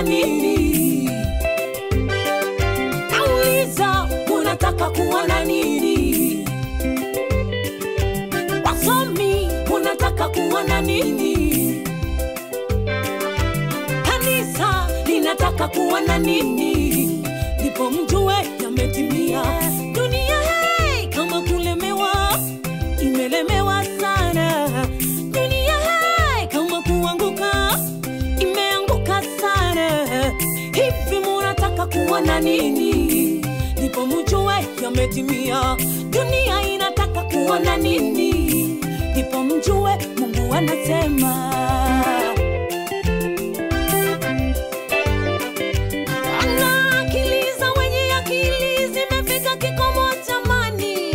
kuona nini? Nauliza, munataka kuona nini? Wasomi, munataka kuona nini? Kanisa linataka kuona nini? Ndipo mjue yametimia. Dunia hey, kama kulemewa, imelemewa sana. Dunia hey, kama kuanguka, imeanguka sana. Hivi munataka kuona nini? Ndipo mjue yametimia. Dunia inataka kuona nini? Ndipo mjue Mungu anasema. Ana akili za wenye akili zimefika kikomo jamani.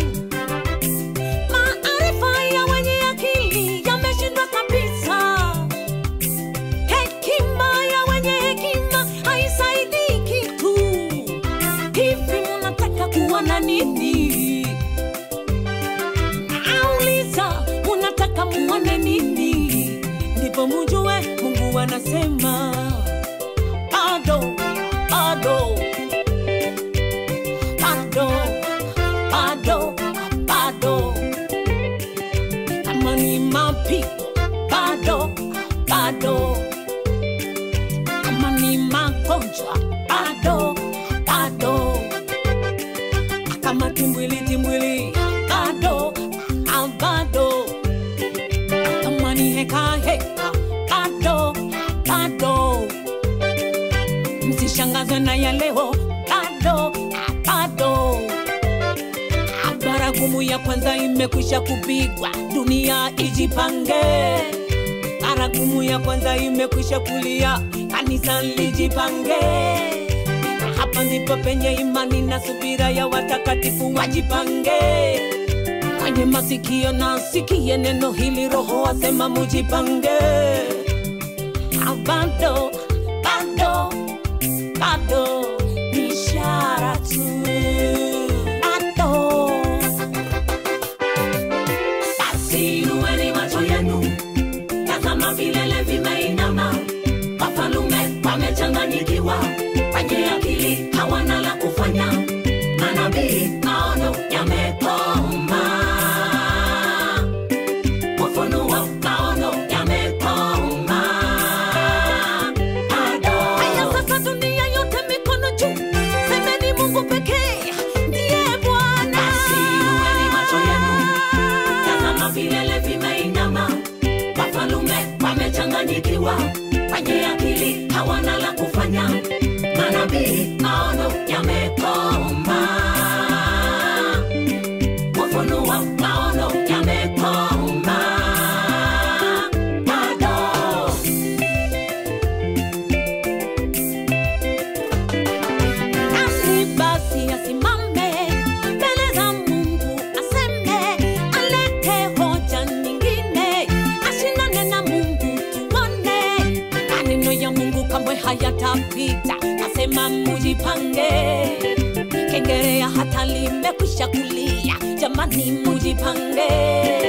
Maarifa ya wenye akili yameshindwa kabisa. Hekima ya wenye hekima haisaidii kitu. Hivi munataka kuona nini? Nauliza, munataka muone nini? Ndipo mujue Mungu anasema bado, bado, bado, bado, bado. Kama ni mapito, bado, bado. Kama ni magonjwa, bado, bado. Kama timbwili, timbwili, bado, ah, bado. Kama ni heka, heka, bado, bado msishangazwe na ya leo bado bado baragumu ya kwanza imekwisha kupigwa dunia ijipange baragumu ya kwanza imekwisha kulia kanisa lijipange hapa ndipo penye imani na subira ya watakatifu wajipange kwenye masikio na sikie neno hili roho asema mujipange Ah, bado bado bado ni ishara tu bado basi inueni macho yenu tazama vilele vimeinama wafalume wamechanganyikiwa wenye akili hawana la kufanya manabii maono yamekoma ufunuo maono yamekoma bado haya sasa dunia yote mikono juu semeni mungu pekee ndiye bwana basi inueni macho yenu tazama vilele vimeinama wafalume wamechanganyikiwa wenye akili hawana la kufanya manabii maono yamekoma ufunuo maono yamekoma bado Nani basi asimame mbele za Mungu aseme, alete hoja nyingine, ashindane na Mungu tuone. Maneno ya Mungu kamwe hayatapita, nasema mujipange. Kengerea hata limekwisha kulia, jamani mujipange.